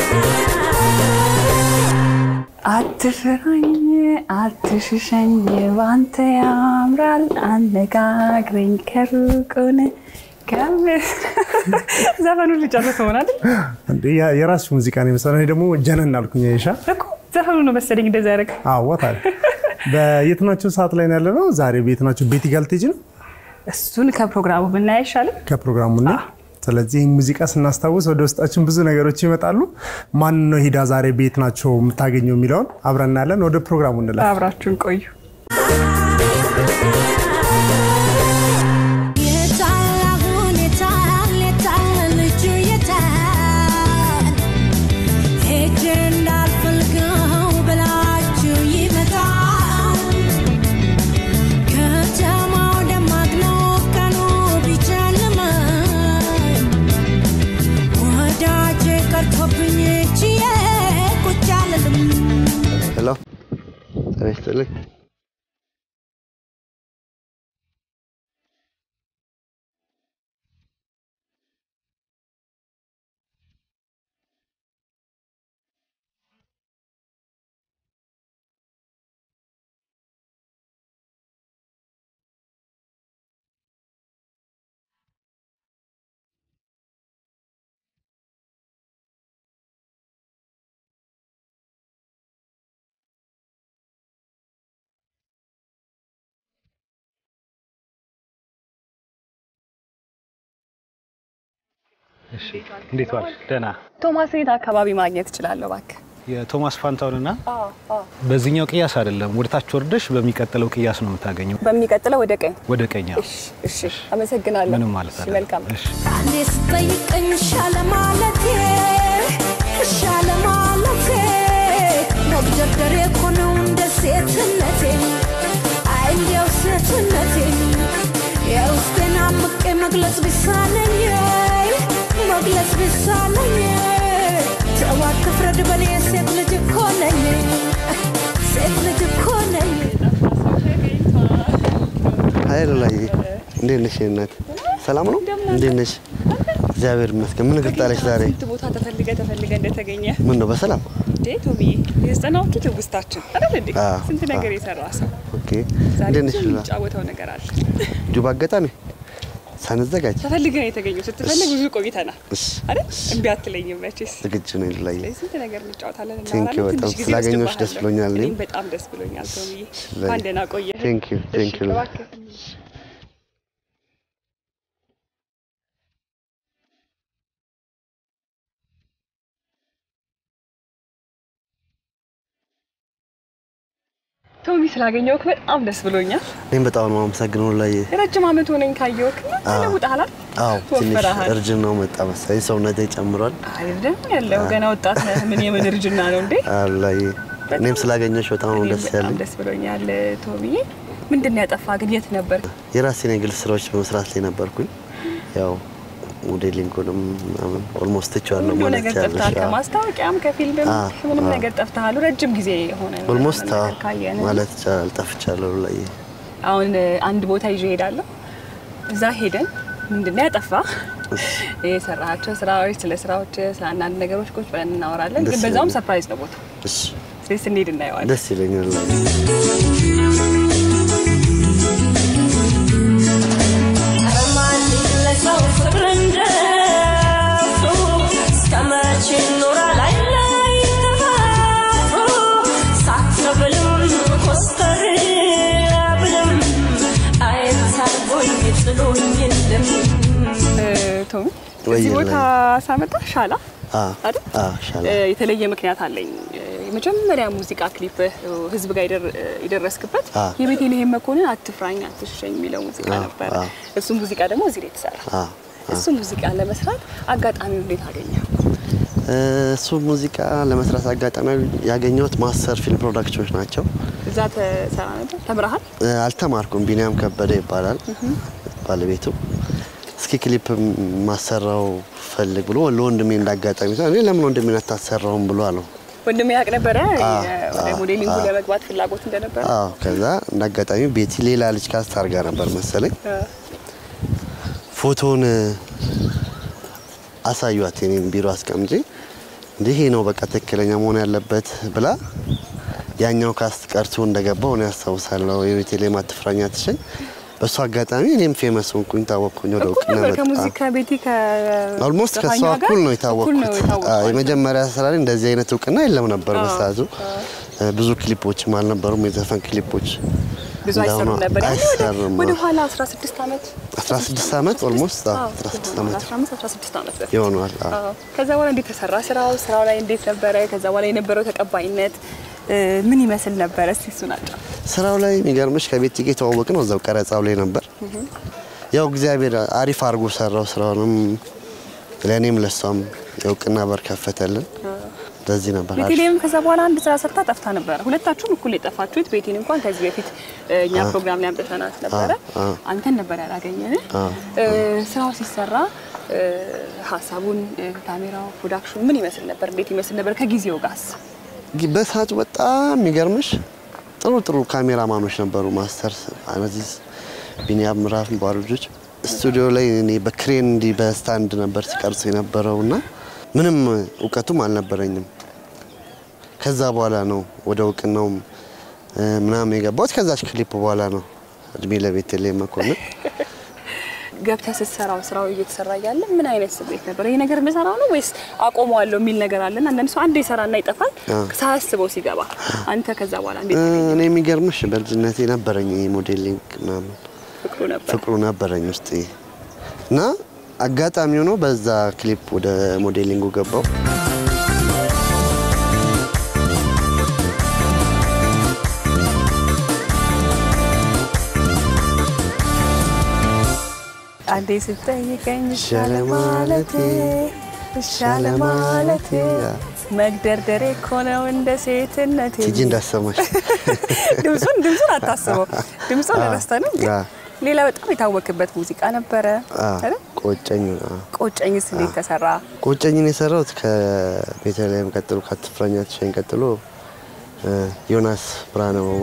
አትፍራኝ አትሽሸኝ ባንተ ያምራል አነጋግረኝ ከሩቁን ዘፈኑ ልጨርስ ሆናል እንዴ ያ- የራስሽ ሙዚቃ ነው የመሰለኝ። እኔ ደግሞ ጀነን አልኩኝ። አይሻ እኮ ዘፈኑ ነው መሰለኝ እንደዛ ያደረግ አዋታል በየትናቸው ሰዓት ላይ ነው ያለ ነው። ዛሬ በየትናቸው ቤት ጋልቴጅ ነው እሱን ከፕሮግራሙ ብናይ አይሻልም? ከፕሮግራሙ እና ስለዚህ ይህን ሙዚቃ ስናስታውስ ወደ ውስጣችን ብዙ ነገሮች ይመጣሉ። ማን ነው ሂዳ ዛሬ ቤት ናቸው የምታገኘው የሚለውን አብረን እናያለን። ወደ ፕሮግራሙ እንላለን። አብራችሁን ቆዩ። የታል አሁን የታል የታል ልጁ የታል ሄጄ እንዳልፈልገው ብላችሁ ይመጣል ከተማው ደማቅ ነው ቀኑ ቢጨልምም ወዳጄ ቀርቶብኝ ችዬ ቁጭ አልልም ሄሎ ጤና ይስጥልኝ። እሺ እንዴት ዋልሽ? ደህና። ቶማስ የት አካባቢ ማግኘት እችላለሁ? እባክህ የቶማስ ፋንታውንና በዚህኛው ቅያስ አይደለም፣ ወደ ታች ወርደሽ በሚቀጥለው ቅያስ ነው የምታገኘው። በሚቀጥለው ወደ ቀኝ። ወደ ቀኛ። እሺ፣ እሺ፣ አመሰግናለሁ። ምንም ማለት እሺ፣ አይደለም። መልካም እሺ አንዴ ስጠይቀኝ ሻለ ማለቴ ሻለ ማለቴ መግደርደሬ እኮ ነው እንደ ሴትነቴ አይ እንዲያው ሴትነቴ የውስጤን አምቄ መግለጽ ቢሳነኝ መግለጽ ቢሳነኝ ተው አትፍረድ በኔ ሴት ልጅ እኮ ነኝ ሴት ልጅ እኮ ነኝ ሀይ ሉላዬ፣ እንዴት ነሽ? የእኔ እናት ሰላም ነው? እንዴት ነሽ? እግዚአብሔር ይመስገን። ምን እግር ጣለሽ ዛሬ? ስንት ቦታ ተፈልገ ተፈልገ እንደተገኘ ምን ነው በሰላም? እንዴ ቶሚዬ፣ የዘጠናዎቹ ትውስታችን አይደል እንዴ? አዎ፣ ስንት ነገር አዎ። የሰራ ሰው ኦኬ። ዛሬ እንዴት ብዙ ነሽ ሉላ? የሚጫወተው ነገር አለ። ጁባ አጋጣሚ ሳንዘጋጅ ተፈልገን የተገኘው ስትፈልግ ብዙ ቆይተናል እሺ፣ አይደል? እምቢ አትለኝም መቼስ። ዝግጁ ነኝ ሉላዬ። ስለዚህ ስንት ነገር እንጫወታለን፣ ቴንክ ዩ እናወራለን። በጣም ትንሽ ጊዜ ስላገኘሁሽ ደስ ወስድብሃለሁ። ብሎኛል። እኔም እኔም በጣም ደስ ብሎኛል ቶሚዬ። ላይ- እንኳን ደህና ቆየህ። ቴንክ ዩ ቴንክ ዩ እሺ፣ ሉላ። እባክህ። ቶሚ ስላገኘሁህ በጣም ደስ ብሎኛል። እኔም በጣም ነው የማመሰግነው ሉላዬ። የረጅም ዓመት ሆነኝ ካየሁህ ተለውጠሃል። አዎ ትንሽ ትወፍረሃል። እርጅናው መጣ መሰለኝ፣ ሰውነቴ ጨምሯል። አይደለም ያለው ገና ወጣት ነህ። ምን የምን እርጅና ነው እንዴ? አዎ ሉላዬ፣ እኔም ስላገኘሁሽ በጣም ነው እኔም ደስ በጣም ያለኝ። ደስ ብሎኛል ቶሚዬ። ምንድን ነው ያጠፋ ግን? የት ነበር? የራሴን የግል ስራዎች በመስራት ላይ ነበርኩኝ። ያው ሞዴሊንጉንም ምናምን ኦልሞስት ትቼዋለሁ ሁሉ ማለት ነገር ትችያለሽ። ጠፍተሃል። አዎ። ከማስታወቂያም ከፊልምም አዎ፣ ምንም አዎ። ነገር ጠፍተሃል። ረጅም ጊዜ የሆነ ነው ኦልሞስት ምናምን አዎ ነገር ካየን። ማለት ይቻላል ጠፍቻለሁ ሉላዬ። አሁን አንድ ቦታ ይዤ እሄዳለሁ። እዛ ሄደን ምንድን ነው ያጠፋ የሰራሃቸው ስራዎች፣ ስለ ስራዎች፣ ስለ አንዳንድ ነገሮች ቁጭ ብለን እናወራለን። ደስ ግን በዛውም ይለኛል። ሰርፕራይዝ ነው ቦታ። እሺ ስለዚህ ስንሄድ እናየዋለን። ደስ ይለኛል ሉላዬ። ቶሚ ወይ እዚህ ቦታ ላይ- ሳመጣ ሻላ አዎ አይደል? አዎ ሻላ እ፣ የተለየ ምክንያት አለኝ። እ፣ የመጀመሪያ ሙዚቃ ክሊፕ ህዝብ ጋር የደር- የደረስክበት አ። የቤተልሔም መኮንን አትፍራኝ አትሸኝ የሚለው ሙዚቃ አ፣ ነበረ። አ። እሱ ሙዚቃ ደግሞ እዚህ ላይ የተሰራ አዎ እሱ ሙዚቃ ለመስራት አጋጣሚው እንዴት አገኘ? እሱ ሙዚቃ ለመስራት አጋጣሚ ያገኘሁት ማስተር ፊልም ፕሮዳክሽኖች ናቸው። እዛ ተሰራ ነበር። ተምረሃል? እ፣ አልተማርኩም። ቢኒያም ከበደ ይባላል ባለቤቱ። እስኪ ክሊፕ ማሰራው ፈልግ ብሎ ለወንድሜ እንዳጋጣሚ እኔ ለምን ወንድሜን አታሰራውም ብሎ አለው። ወንድሜ ያውቅ ነበረ አ፣ ወደ አ፣ ሞዴሊንጉ አ። ለመግባት ፍላጎት እንደነበረ። አዎ ከዛ እንዳጋጣሚ ቤቲ ሌላ ልጅ ካስት አድርጋ ነበር መሰለኝ። አ፣ ፎቶውን አሳዩት የኔን ቢሮ አስቀምጬ እንዲህ ይሄ ነው በቃ ትክክለኛ መሆን ያለበት ብላ ያኛው ካስት ቀርቶ እንደገባው እኔ ያስታውሳለሁ። የቤተልሔም አትፍራኝ አትሸኝ። በእሱ አጋጣሚ እኔም ፌመስ ሆንኩኝ፣ ታወቅኩኝ፣ ወደ እኩል እውቅና ነበር መጣ። ከሙዚቃ ቤቲ ኦልሞስት ከእሷ ከዘፋኟ ጋር እኩል ነው እኩል የታወቅኩት። ነው የታወቅኩት። አዎ፣ የመጀመሪያ ስራ ላይ እንደዚህ አይነት እውቅና የለም ነበር በሰዓቱ። ብዙ ክሊፖችም አልነበሩም፣ የዘፈን ክሊፖች ብዙ እንዳሁኑ አይሰሩም ነበር። ያኔ ወደ- አይሰሩም። ወደ ኋላ 16 ዓመት 16 ዓመት ኦልሞስት አዎ፣ 16 ዓመት 15 16 ዓመት በፊት ይሆነዋል። አዎ። አዎ። ከዛ በኋላ እንዴት ተሰራ ስራው? ስራው ላይ እንዴት ነበረ? ከዛ በኋላ የነበረው ተቀባይነት እ፣ ምን ይመስል ነበረ? እስቲ እሱን አጫ ስራው ላይ የሚገርምሽ ከቤት ጋ የተዋወቅ ነው እዛው ቀረጻው ላይ ነበር። ያው እግዚአብሔር አሪፍ አድርጎ ሰራው ስራውንም ለእኔም ለሷም የእውቅና በር ከፈተልን። እንደዚህ ነበር አሪፍ። ቤቴሌም ከዛ በኋላ አንድ ስራ ሰርታ ጠፍታ ነበረ። ሁለታችሁም እኩል የጠፋችሁት። ቤቴን እንኳን ከዚህ በፊት እ፣ እኛ ፕሮግራም ላይ አምጥተናት ነበረ። አ። አንተን ነበር ያላገኘን። አ። እ፣ ስራው ሲሰራ እ፣ ሀሳቡን እ፣ ካሜራው፣ ፕሮዳክሽኑ ምን ይመስል ነበር? እንዴት ይመስል ነበር? ከጊዜው ጋርስ ግ- በሰዓቱ በጣም የሚገርምሽ ጥሩ ጥሩ ካሜራማኖች ነበሩ። ማስተር አነዚዝ ቢኒያም ምዕራፍ የሚባሉ ልጆች ስቱዲዮ ላይ እኔ በክሬን እንዲህ በስታንድ ነበር ሲቀርጹ የነበረው እና ምንም እውቀቱም አልነበረኝም። ከዛ በኋላ ነው ወደ እውቅናውም እ፣ ምናምን የገባሁት ከዛች ክሊፕ በኋላ ነው። እድሜ ለቤተልሔም መኮንን ገብተህ ስትሰራው ስራው እየተሰራ እያለ ምን አይነት ስሜት ነበር? ይሄ ነገር የምሰራው ነው ወይስ አቆመዋለሁ የሚል ነገር አለና አንዳንድ ሰው አንዴ ይሰራና ይጠፋል ሳያስበው ሲገባ። አንተ ከዛ በኋላ እንዴት እ፣ ተገኘ? እኔ የሚገርምሽ በልጅነቴ ነበረኝ ይሄ ሞዴሊንግ ምናምን ፍቅሩ ነበር። ፍቅሩ ነበረኝ ውስጥ እና አጋጣሚ ሆኖ በዛ ክሊፕ ወደ ሞዴሊንጉ ገባው። አንዴ ስጠይቀኝ ሻለ ማለቴ፣ ሻለ ማለቴ መግደርደሬ እኮ ነው እንደ ሴትነቴ። ቲጂ እንዳሰማሽ ድምፁን ድምፁን አታስበው፣ ድምፁን አ፣ ረስተንም ግን አ። ሌላ በጣም የታወቅበት ሙዚቃ ነበረ አ፣ አይደል? ቆጨኝ አ። ቆጨኝስ እንዴት ተሰራ? ቆጨኝን የሰራሁት ከቤተልሔም ቀጥሎ ከአትፍራኝ አትሸኝ ቀጥሎ እ፣ ዮናስ ብርሃነ መዋ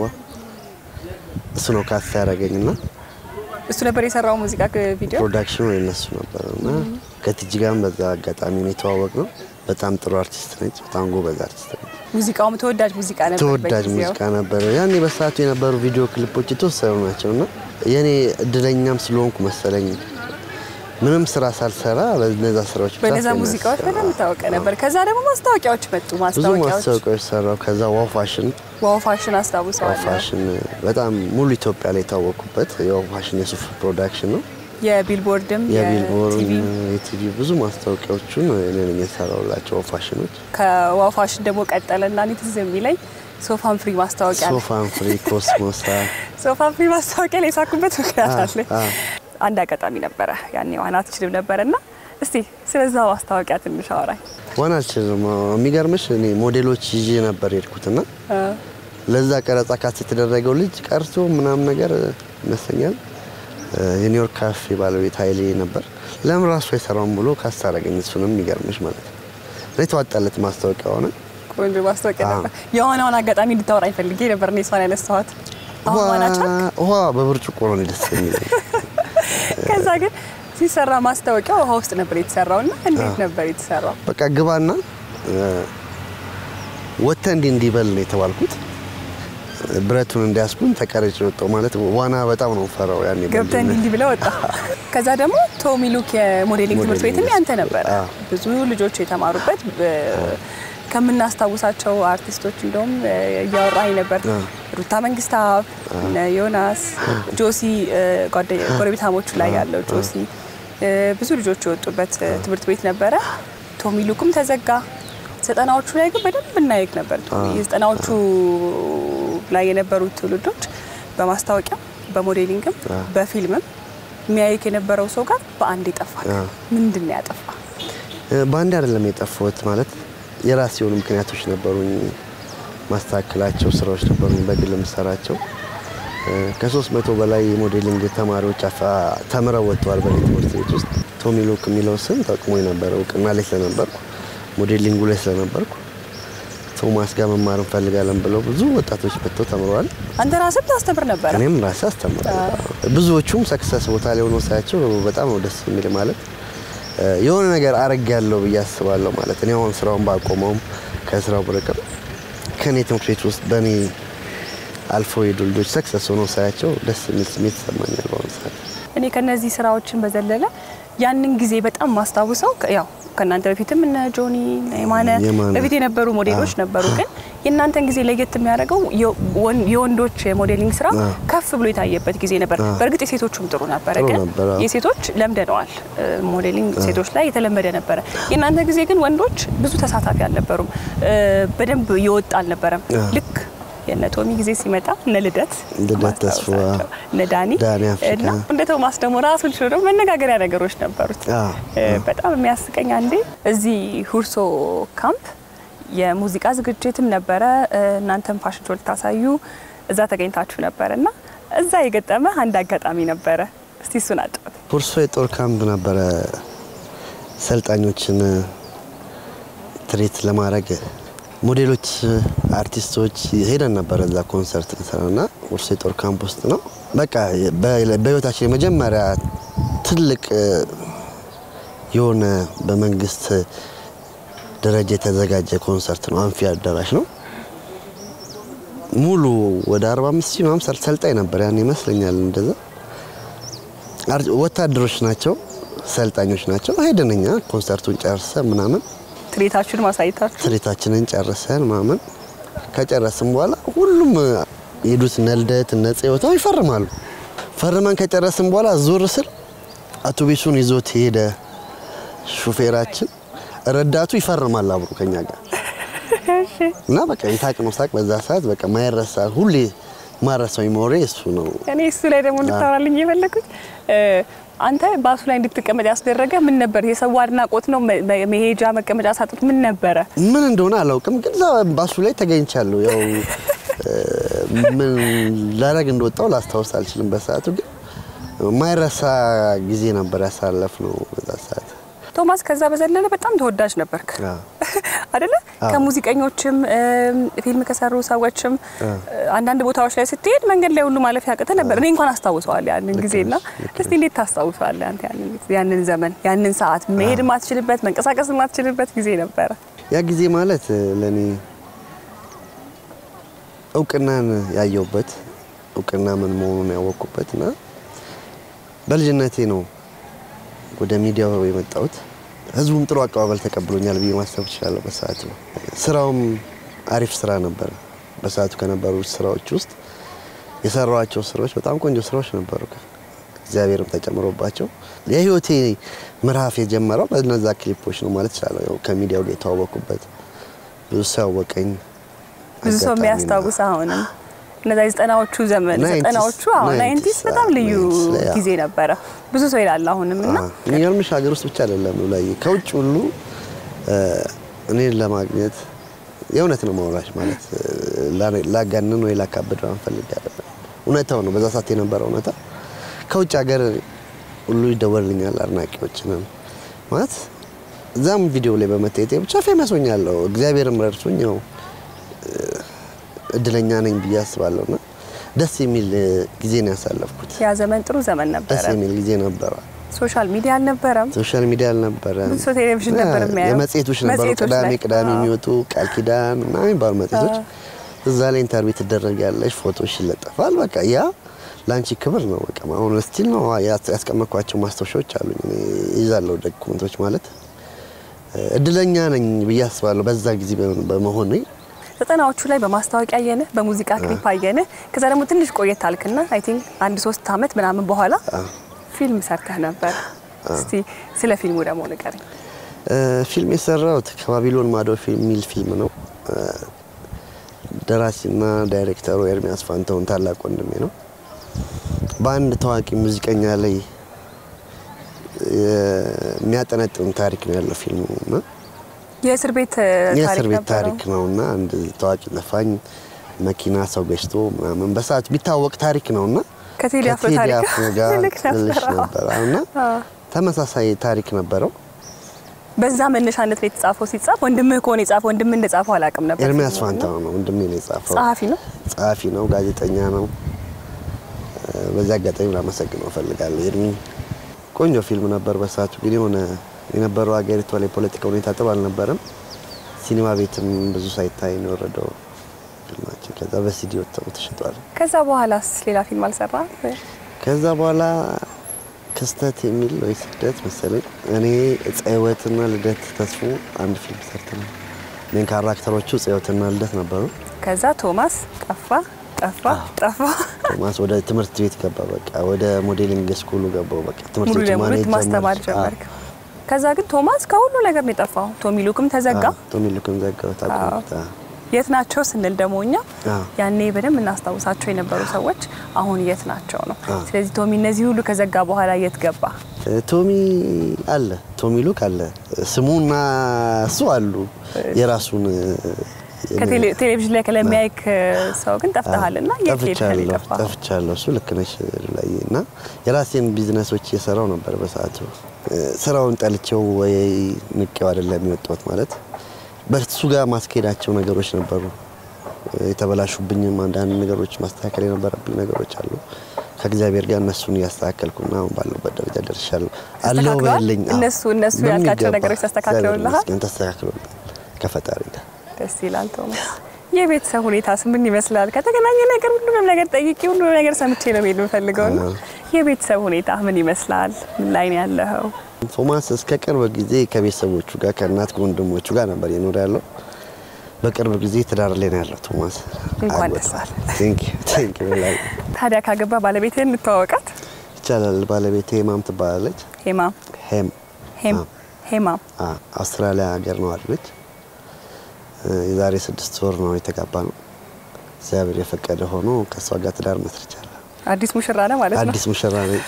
እሱ ነው ካስታ ያደረገኝና እሱ ነበር የሰራው ሙዚቃ ቪዲዮ። ፕሮዳክሽኑ የነሱ ነበር እና ከቲጂ ጋርም በዛ አጋጣሚ ነው የተዋወቅ ነው። በጣም ጥሩ አርቲስት ነች። በጣም ጎበዝ አርቲስት ነች። ሙዚቃውም ተወዳጅ ሙዚቃ ነበር ተወዳጅ በጊዜው። ሙዚቃ ነበረ። ያኔ በሰዓቱ የነበሩ ቪዲዮ ክሊፖች የተወሰኑ ናቸው እና የኔ እድለኛም ስለሆንኩ መሰለኝ ምንም ስራ ሳልሰራ በነዛ ስራዎች ብዛት በነዛ ነው ሙዚቃዎች ያሰራው። በጣም ታወቀ ነበር። ከዛ ደግሞ ማስታወቂያዎች መጡ። ብዙ ማስታወቂያዎች ማስታወቂያዎች ሰራው። ከዛ ዋው ፋሽን ዋው ፋሽን ዋው አስታውሰዋለሁ። ፋሽን በጣም ሙሉ ኢትዮጵያ ላይ የታወቁበት የዋው ፋሽን የሱፍ ፕሮዳክሽን ነው። የቢልቦርድም የቢልቦርን የቲቪ የቲቪ ብዙ ማስታወቂያዎቹን እኔ ነኝ የሰራሁላቸው ዋው ፋሽኖች። ከዋው ፋሽን ደግሞ ቀጠለና እኔ ትዝ የሚለኝ ሶፋን ፍሪ ማስታወቂያ ነው። ሶፋን ፍሪ ኮስሞሳ ሶፋን ፍሪ ማስታወቂያ ላይ የሳኩበት ምክንያት አ፣ አለ። አ። አንድ አጋጣሚ ነበረ ያኔ ዋና አትችልም ነበረ እና እስቲ ስለዛ ማስታወቂያ ትንሽ አወራኝ። ዋና አልችልም። የሚገርምሽ እኔ ሞዴሎች ይዤ ነበር የሄድኩትና ለዛ ቀረጻ ካስ የተደረገው ልጅ ቀርቶ ምናምን ነገር ይመስለኛል የኒውዮርክ ካፌ ባለቤት ኃይሌ ነበር። ለምን ራሱ አይሰራውም ብሎ ካስ አደረገኝ። እሱንም የሚገርምሽ ማለት ነው እና የተዋጣለት ማስታወቂያ ሆነ። ቆንጆ ማስታወቂያ አ። ነበር። የዋናውን አጋጣሚ እንድታወራኝ ፈልጌ ነበር እኔ እሷን ያነሳኋት። አሁን ዋና ቻልክ? ውሃ በብርጭቆ ነው ደስ የሚለኝ። ከዛ ግን ሲሰራ ማስታወቂያ ውሃ ውስጥ ነበር የተሰራው እና እንዴት ነበር የተሰራው? በቃ ግባና ወጥተህ እንዲህ እንዲበል ነው የተባልኩት። ብረቱን እንዲያስኩኝ ተቀረጭ ወጣው ማለት ዋና በጣም ነው ፈራው ያኔ ገብተህ በልጅነት። እንዲህ እንዲህ ብለህ ወጣ። ከዛ ደግሞ ቶሚ ሉክ የሞዴሊንግ ትምህርት ቤትም ሞዴሊንግ ያንተ ነበረ። አዎ። ብዙ ልጆች የተማሩበት በ- ከምናስታውሳቸው አርቲስቶች እንደውም እ፣ እያወራኝ ነበር። ሩታ መንግስታብ፣ እነ ዮናስ፣ ጆሲ እ፣ ጓደ- ጎረቤታሞቹ ላይ ያለው ጆሲ እ፣ ብዙ ልጆች የወጡበት እ፣ ትምህርት ቤት ነበረ። ቶሚ ሉክም ተዘጋ። ዘጠናዎቹ ላይ ግን በደንብ እናየቅ ነበር። ቶሚ የዘጠናዎቹ ላይ የነበሩት ትውልዶች በማስታወቂያ በሞዴሊንግም በፊልምም የሚያይክ የነበረው ሰው ጋር በአንድ ይጠፋል። ምንድን ነው ያጠፋ? በአንድ አይደለም የጠፋሁት ማለት የራሴ የሆኑ ምክንያቶች ነበሩኝ። ማስተካከላቸው ስራዎች ነበሩኝ በግል የምሰራቸው ከሶስት መቶ በላይ የሞዴሊንግ ተማሪዎች አፋ- ተምረው ወጥተዋል በእኔ ትምህርት ቤት ውስጥ። ቶሚ ሉክ የሚለው ስም ጠቅሞ የነበረ እውቅና ላይ ስለነበርኩ ሞዴሊንጉ ላይ ስለነበርኩ ቶማስ ጋር መማር እንፈልጋለን ብለው ብዙ ወጣቶች መጥተው ተምረዋል። አንተ ራስህ ታስተምር ነበረ። እኔም ራሴ አስተምራለሁ። ብዙዎቹም ሰክሰስ ቦታ ላይ ሆኖ ሳያቸው በጣም ነው ደስ የሚል ማለት የሆነ ነገር አረጋለሁ ብዬ አስባለሁ። ማለት እኔ አሁን ስራውን ባቆመውም ከስራው ብርቅም ከኔ ትምህርት ቤት ውስጥ በእኔ አልፎ የሄዱ ልጆች ሰክሰስ ሆኖ ሳያቸው ደስ የሚል ስሜት ይሰማኛል በአሁኑ ሰዓት። እኔ ከነዚህ ስራዎችን በዘለለ ያንን ጊዜ በጣም ማስታውሰው ከ- ያው ከእናንተ በፊትም እነ ጆኒ እነ የማነ የማነ። በፊት የነበሩ ሞዴሎች ነበሩ። ግን የእናንተን ጊዜ ለየት የሚያደርገው የወን- የወንዶች የሞዴሊንግ ስራ ከፍ ብሎ የታየበት ጊዜ ነበር። በእርግጥ የሴቶቹም ጥሩ ነበረ፣ ጥሩ ግን ነበረ። የሴቶች ለምደነዋል። እ፣ ሞዴሊንግ ሴቶች ላይ የተለመደ ነበረ። የእናንተ ጊዜ ግን ወንዶች ብዙ ተሳታፊ አልነበሩም። እ፣ በደንብ የወጣ አልነበረም። ልክ የነ ቶሚ ጊዜ ሲመጣ እነ ልደት ልደት ማስታወሳቸው፣ ተስፋ፣ እነ ዳኒ ዳኒ አፍሪካ። እና እንደ ቶማስ ደግሞ ራሱን ችሎ ደግሞ መነጋገሪያ ነገሮች ነበሩት። አዎ፣ እ፣ በጣም የሚያስቀኝ አንዴ እዚህ ሁርሶ ካምፕ የሙዚቃ ዝግጅትም ነበረ። እ፣ እናንተም ፋሽን ሾው ልታሳዩ እዛ ተገኝታችሁ ነበረ እና እዛ የገጠመ አንድ አጋጣሚ ነበረ። እስቲ እሱን አጫውት። ሁርሶ የጦር ካምፕ ነበረ። ሰልጣኞችን ትሬት ለማድረግ ሞዴሎች፣ አርቲስቶች ሄደን ነበረ እዛ ኮንሰርት እንሰራና ሁርሶ የጦር ካምፕ ውስጥ ነው። በቃ በ- በህይወታችን የመጀመሪያ ትልቅ እ፣ የሆነ በመንግስት ደረጃ የተዘጋጀ ኮንሰርት ነው። አንፊ አዳራሽ ነው። ሙሉ ወደ 45 ሺህ ምናምን ሰል- ሰልጣኝ ነበር ያን ይመስለኛል እንደዛ አር- ወታደሮች ናቸው፣ ሰልጣኞች ናቸው። ሄደን እኛ ኮንሰርቱን ጨርሰን ምናምን ትርኢታችሁን ማሳየታችሁ ትርኢታችንን ጨርሰን ምናምን ከጨረስን በኋላ ሁሉም የሄዱት እነ ልደት እነ ጽዮታ ይፈርማሉ። ፈርመን ከጨረስን በኋላ ዞር ስል አውቶቡሱን ይዞት ሄደ ሹፌራችን፣ ረዳቱ ይፈርማል አብሮ ከኛ ጋር እና በቃ የሳቅነው ሳቅ በዛ ሰዓት በቃ ማይረሳ ሁሌ ማረሳው ሜሞሪ እሱ ነው። እኔ እሱ ላይ ደግሞ እንድታወራልኝ የፈለኩት እ፣ አንተ ባሱ ላይ እንድትቀመጥ ያስደረገ ምን ነበር? የሰው አድናቆት ነው? መ- መ- መሄጃ መቀመጫ ሳጡት ምን ነበረ? ምን እንደሆነ አላውቅም፣ ግን እዛ ባሱ ላይ ተገኝቻለሁ። ያው እ፣ ምን ላረግ እንደወጣው ላስታውስ አልችልም። በሰዓቱ ግን ማይረሳ ጊዜ ነበር ያሳለፍ ነው በዛ ሰዓት። ቶማስ ከዛ በዘለለ በጣም ተወዳጅ ነበርክ አዎ። አይደለ? ከሙዚቀኞችም እም፣ ፊልም ከሰሩ ሰዎችም አንዳንድ ቦታዎች ላይ ስትሄድ መንገድ ላይ ሁሉ ማለፍ ያቅተ ነበር። እኔ እንኳን አስታውሰዋለሁ ያንን ጊዜና እስቲ እንዴት ታስታውሰዋለህ አንተ ያንን ጊዜ ያንን ዘመን ያንን ሰዓት መሄድ ማትችልበት መንቀሳቀስ ማትችልበት ጊዜ ነበረ። ያ ጊዜ ማለት ለኔ እውቅናን ያየውበት እውቅና ምን መሆኑን ያወቅኩበት እና በልጅነቴ ነው ወደ ሚዲያው የመጣሁት። ህዝቡም ጥሩ አቀባበል ተቀብሎኛል ብዬ ማሰብ እችላለሁ። በሰዓቱ ስራውም አሪፍ ስራ ነበረ። በሰዓቱ ከነበሩ ስራዎች ውስጥ የሰራኋቸው ስራዎች በጣም ቆንጆ ስራዎች ነበሩ። እግዚአብሔርም ተጨምሮባቸው የህይወቴ ምዕራፍ የጀመረው በነዛ ክሊፖች ነው ማለት እችላለሁ። ያው ከሚዲያው ጋር የተዋወቅኩበት ብዙ ሰው ያወቀኝ ብዙ ሰው አጋጣሚ ነው። የሚያስታውስ አሁንም እነዛ የዘጠናዎቹ ዘመን ናይንቲስ፣ ዘጠናዎቹ አዎ ናይንቲስ፣ ናይንቲስ በጣም አዎ፣ ልዩ ናይንቲስ ላይ፣ አዎ። ጊዜ ነበረ። ብዙ ሰው ይላል አሁንም እና አዎ። የሚገርምሽ ሀገር ውስጥ ብቻ አይደለም ላይ ከውጭ ሁሉ እ፣ እኔን ለማግኘት የእውነት ነው ማውራሽ ማለት እ፣ ላ- ላጋንን ወይ ላካብድ አንፈልግ አይደለም። እውነታው ነው። በዛ ሰዓት የነበረ እውነታ ከውጭ ሀገር ሁሉ ይደወልልኛል። አድናቂዎችንም ማለት እዛም ቪዲዮ ላይ በመታየቴ ብቻ ፌመስ ሆኛለሁ። እግዚአብሔርም ረድቶኝ ያው እ፣ እድለኛ ነኝ ብዬ አስባለሁ እና ደስ የሚል እ፣ ጊዜ ነው ያሳለፍኩት። ያ ዘመን ጥሩ ዘመን ደስ ነበረ። የሚል ጊዜ ነበረ። ሶሻል ሚዲያ አልነበረም። ሶሻል ሚዲያ አልነበረም። ብዙ ሰው ቴሌቪዥን ነበር የሚያየው። የመጽሔቶች ነበሩ። መጽሔቶች ቅዳሜ ላይ። ቅዳሜ አዎ። የሚወጡ ቃል ኪዳን ምናምን የሚባሉ መጽሔቶች እዛ ላይ ኢንተርቪው ትደረጊያለሽ፣ ፎቶሽ ይለጠፋል። በቃ ያ ለአንቺ ክብር ነው። በቃ አሁን ስቲል ነው ያስ- ያስቀመጥኳቸው ማስታወሻዎች አሉኝ። እኔ ይዛለሁ ዶኩመንቶች ማለት እ፣ እድለኛ ነኝ ብዬ አስባለሁ በዛ ጊዜ በ- በመሆኔ ዘጠናዎቹ ላይ በማስታወቂያ አየንህ፣ በሙዚቃ ክሊፕ አየንህ። ከዛ ደግሞ ትንሽ ቆየት አልክና አይ ቲንክ አንድ ሶስት አመት ምናምን በኋላ ፊልም ሰርተህ ነበር። እስቲ ስለ ፊልሙ ደግሞ ንገረኝ። እ፣ ፊልም የሰራሁት ከባቢሎን ማዶ ፊልም የሚል ፊልም ነው። እ፣ ደራሲና ዳይሬክተሩ ኤርሚያስ ፋንታውን ታላቅ ወንድሜ ነው። በአንድ ታዋቂ ሙዚቀኛ ላይ የሚያጠነጥን ታሪክ ነው ያለው ፊልሙ እና የእስር ቤት የእስር ታሪክ ቤት ነበረው። ታሪክ ነው እና አንድ ታዋቂ ዘፋኝ መኪና ሰው ገጭቶ ምናምን በሰዓት ቢታወቅ ታሪክ ነው እና ከቴዲ አፍሮ ከቴዲ ታሪክ አፍሮ ጋር ልክ ልልሽ ነበረ። ነበረ እና ተመሳሳይ ታሪክ ነበረው። በዛ መነሻነት ነው የተጻፈው። ሲጻፍ ወንድምህ ከሆነ የጻፈው ወንድምህ እንደጻፈው አላውቅም ነበር። ኤርሚያስ ፊልሙን እና ፋንታው ነው ወንድሜ ነው የጻፈው። ጸሐፊ ነው። ጸሐፊ ነው፣ ጋዜጠኛ ነው። እ፣ በዚህ አጋጣሚ ላመሰግነው እፈልጋለሁ ኤርሚ። ቆንጆ ፊልም ነበር። በሰዓቱ ግን የሆነ የነበረው ሀገሪቷ ላይ የፖለቲካ ሁኔታ ጥሩ አልነበረም። ሲኒማ ቤትም ብዙ ሳይታይ ነው የወረደው ፊልማችን። ከዛ በሲዲ ወጥተው ተሽጧል። ከዛ በኋላስ ሌላ ፊልም አልሰራ? ከዛ በኋላ ክስተት የሚል ወይ ስደት መሰለኝ እኔ ዕፀ ሕይወትና ልደት ተስፎ አንድ ፊልም ሰርተናል። ሜን ካራክተሮቹ ዕፀ ሕይወትና ልደት ነበሩ። ከዛ ቶማስ ጠፋ ጠፋ ጠፋ። ቶማስ ወደ ትምህርት ቤት ገባ። በቃ ወደ ሞዴሊንግ ስኩሉ ገባው። በቃ ትምህርት ሙሉ ቤቱ ለሙሉ ማኔጅ ማስተማር ጀመርክ። ከዛ ግን ቶማስ ከሁሉ ነገር ነው የጠፋው። ቶሚ ሉክም ተዘጋ። ቶሚ ልኩን ዘጋው ታቆምታ የት ናቸው ስንል ደግሞ እኛ አዎ። ያኔ በደንብ እናስታውሳቸው የነበሩ ሰዎች አሁን የት ናቸው ነው። አዎ። ስለዚህ ቶሚ እነዚህ ሁሉ ከዘጋ በኋላ የት ገባ? ቶሚ አለ ቶሚ ሉክ አለ ስሙና እሱ አሉ የራሱን ከቴሌ- ቴሌቪዥን ላይ ከለሚያይክ ሰው ግን ጠፍተሃል እና የት ሄድክ ነው ጠፍቻለሁ የጠፋኸው? ጠፍቻለሁ። እሱ ልክ ነሽ ላይ እና የራሴን ቢዝነሶች እየሰራው ነበር በሰዓቱ ስራውን ጠልቼው ወይ ንቄው አይደለም የወጣሁት ማለት በሱ ጋር ማስኬዳቸው ነገሮች ነበሩ። የተበላሹብኝም አንዳንድ ነገሮች ማስተካከል የነበረብኝ ነገሮች አሉ። ከእግዚአብሔር ጋር እነሱን እያስተካከልኩና አሁን ባለሁበት ደረጃ ደርሻለሁ። አለው ተስተካክሏል? በልኝ እነሱ እነሱ ያልካቸው ነገሮች ተስተካክለውልሃል? ተስተካክሎልኛል ከፈጣሪ ጋር ደስ ይላል። ቶማስ የቤተሰብ ሁኔታስ ምን ይመስላል? ከተገናኘ ነገር ሁሉንም ነገር ጠይቄ ሁሉንም ነገር ሰምቼ ነው መሄድ የምፈልገው እና የቤተሰብ ሁኔታ ምን ይመስላል? ምን ላይ ነው ያለኸው? ቶማስ እስከ ቅርብ ጊዜ ከቤተሰቦቹ ጋር ከእናት ከወንድሞቹ ጋር ነበር የኖረ ያለው። በቅርብ ጊዜ ትዳር ላይ ነው ያለው ቶማስ። እንኳን ደስ አለ። ቴንክ ዩ ቴንክ ዩ በላይ ታዲያ ካገባ ባለቤትህን እንተዋወቃት። ይቻላል። ባለቤቴ ሄማም ትባላለች። ሄማም ሄም ሄም አዎ። ሄማም አ አውስትራሊያ ሀገር ነው አለች። የዛሬ ስድስት ወር ነው የተጋባ ነው። እግዚአብሔር የፈቀደ ሆኖ ከእሷ ጋር ትዳር መስርቻለሁ። አዲስ ሙሽራ ነው ማለት ነው። አዲስ ሙሽራ ነኝ።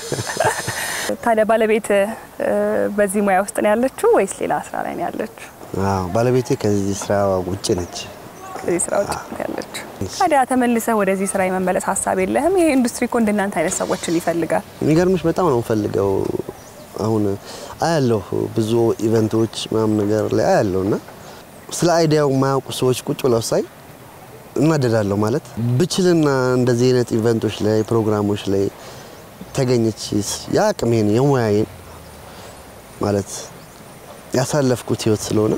ታዲያ ባለቤት በዚህ ሙያ ውስጥ ነው ያለችው ወይስ ሌላ ስራ ላይ ነው ያለችው? አዎ ባለቤቴ ከዚህ ስራ ውጭ ነች። ከዚህ ስራ ውጭ ነው ያለችው። ታዲያ ተመልሰህ ወደዚህ ስራ የመመለስ ሀሳብ የለህም? ይሄ ኢንዱስትሪ እኮ እንደናንተ አይነት ሰዎችን ይፈልጋል። የሚገርምሽ በጣም ነው የምፈልገው። አሁን አያለሁ ብዙ ኢቨንቶች ምናምን ነገር ላይ አያለሁ እና ስለ አይዲያው የማያውቁ ሰዎች ቁጭ ብለው ሳይ እናደዳለሁ። ማለት ብችልና እንደዚህ አይነት ኢቨንቶች ላይ ፕሮግራሞች ላይ ተገኘች የአቅሜን የሙያዬን ማለት ያሳለፍኩት ህይወት ስለሆነ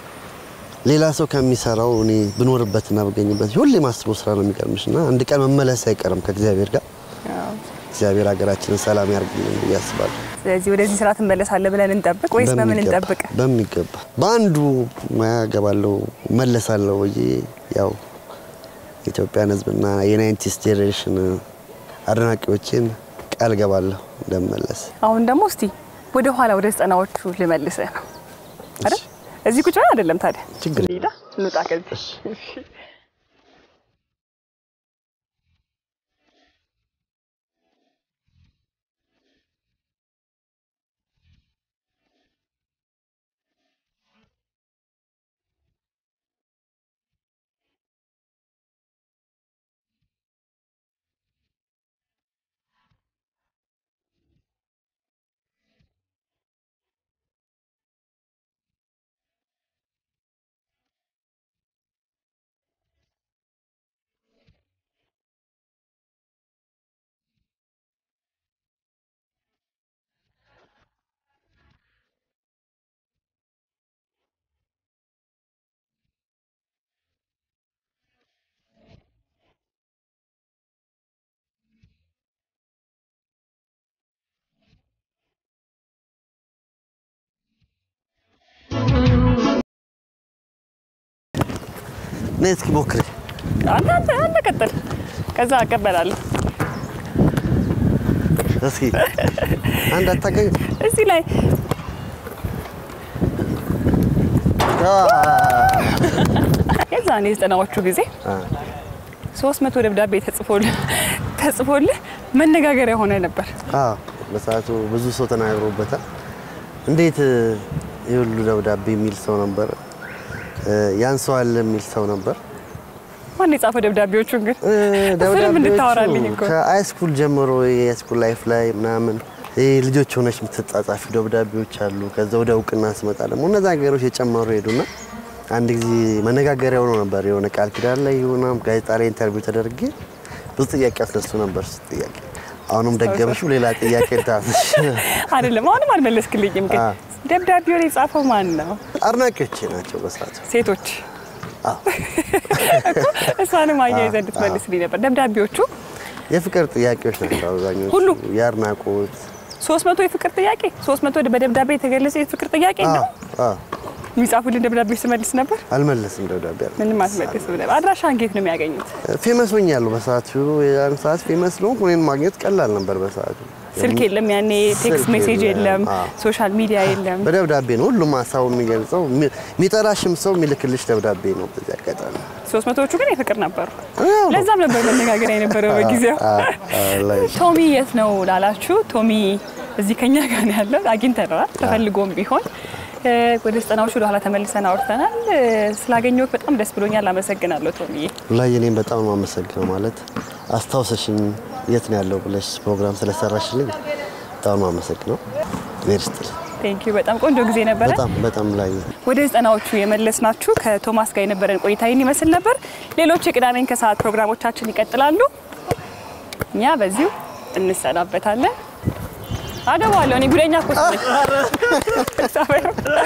ሌላ ሰው ከሚሰራው እኔ ብኖርበትና ብገኝበት ሁሌ ማስበው ስራ ነው የሚገርምሽ እና አንድ ቀን መመለስ አይቀርም ከእግዚአብሔር ጋር እግዚአብር ሀገራችንን ሰላም ያርግልን ብዬ አስባለሁ። ስለዚህ ወደዚህ ስራ ትመለሳለህ ብለን እንጠብቅ ወይስ በምን በሚገባ- እንጠብቅ? በሚገባ በአንዱ ሙያ ገባለሁ መለሳለሁ ብዬ ያው የኢትዮጵያን ሕዝብና የናይንቲስ ጄኔሬሽን አድናቂዎችን ቃል ገባለሁ እንደመለስ። አሁን ደግሞ እስቲ ወደ ኋላ ወደ ዘጠናዎቹ ልመልስህ ነው አይደል? እዚህ ቁጭ ብለን አይደለም ታዲያ ችግር ሄዳ እንውጣ ከዚህ ነይ እስኪ ሞክሪ። አንተ አንተ አንተ ቀጥል፣ ከዛ አቀበላለሁ። እስኪ አንድ አታገኝ እዚህ ላይ የዛኔ የዘጠናዎቹ ጊዜ ሶስት መቶ ደብዳቤ ተጽፎልህ ተጽፎልህ መነጋገሪያ ሆነ ነበር። አዎ በሰዓቱ ብዙ ሰው ተናግሮበታል። እንዴት የሁሉ ደብዳቤ የሚል ሰው ነበር፣ ያንሰዋል የሚል ሰው ነበር። ማን የጻፈው ደብዳቤዎቹን ግን? እ፣ እሱንም እንድታወራልኝ እኮ ከሃይስኩል ጀምሮ የሃይስኩል ላይፍ ላይ ምናምን ይሄ ልጆች ሆነች የምትጻጻፊ ደብዳቤዎች አሉ። ከዛ ወደ እውቅና ስመጣ ደግሞ እነዛ ነገሮች የጨመሩ ሄዱና አንድ ጊዜ መነጋገሪያ ሆኖ ነበር። የሆነ ቃል ኪዳን ላይ የሆነ ጋዜጣ ላይ ኢንተርቪው ተደርጌ ብዙ ጥያቄ አስነሱ ነበር። እሱ ጥያቄ አሁንም ደገመሽው ሌላ ጥያቄ ታስሽ አይደለም፣ አሁንም አልመለስክልኝም። ግን አ። ደብዳቤውን የጻፈው ማን ነው? አድናቂዎቼ ናቸው በሰዓቱ። ሴቶች እሷንም አያይዘህ እንድትመልስልኝ ነበር። ደብዳቤዎቹ የፍቅር ጥያቄዎች ናቸው አብዛኞቹ። ሁሉ? የአድናቆት ሶስት መቶ የፍቅር ጥያቄ ሶስት መቶ በደብዳቤ የተገለጸ የፍቅር ጥያቄ ነው። አዎ፣ አዎ። የሚጻፉልን ደብዳቤ ስመልስ ነበር። አልመለስም ደብዳቤ አለ ምንም አትመልስም ነበር። አድራሻ እንጌት ነው የሚያገኙት? ፌመስ ሆኛለሁ በሰዓቱ። ያን ሰዓት ፌመስ ነው እኔን ማግኘት ቀላል ነበር በሰዓቱ። ስልክ የለም ያኔ፣ ቴክስት ስልክ ሜሴጅ የለም፣ የለም። አዎ። ሶሻል ሚዲያ የለም። በደብዳቤ ነው ሁሉም ሀሳቡ የሚገልጸው። የሚ- የሚጠራሽም ሰው የሚልክልሽ ደብዳቤ ነው። በዚህ አጋጣሚ ሶስት መቶዎቹ ግን የፍቅር ነበሩ። ለዛም ነበር መነጋገር የነበረው በጊዜው። አዎ፣ አዎ፣ ላይ ቶሚ የት ነው ላላችሁ፣ ቶሚ እዚህ ከኛ ጋር ነው ያለው። አግኝተነዋል ተፈልጎም ቢሆን እ፣ ወደ ዘጠናዎቹ ወደኋላ ተመልሰን አውርተናል። እ፣ ስላገኘሁት በጣም ደስ ብሎኛል። አመሰግናለሁ ቶሚዬ። ላይ እኔም በጣም ነው የማመሰግነው። ማለት አስታውሰሽኝ የት ነው ያለው ብለሽ ፕሮግራም ስለሰራሽልኝ በጣም ነው የማመሰግነው። ሜርስጥል ቴንክ ዩ። በጣም ቆንጆ ጊዜ ነበረ። በጣም በጣም ላይ ወደ ዘጠናዎቹ የመለስናችሁ ከቶማስ ጋር የነበረን ቆይታ ይህን ይመስል ነበር። ሌሎች የቅዳሜን ከሰዓት ፕሮግራሞቻችን ይቀጥላሉ። እኛ በዚሁ እንሰናበታለን። አደባለሁ እኔ ጉደኛ እኮ ነኝ።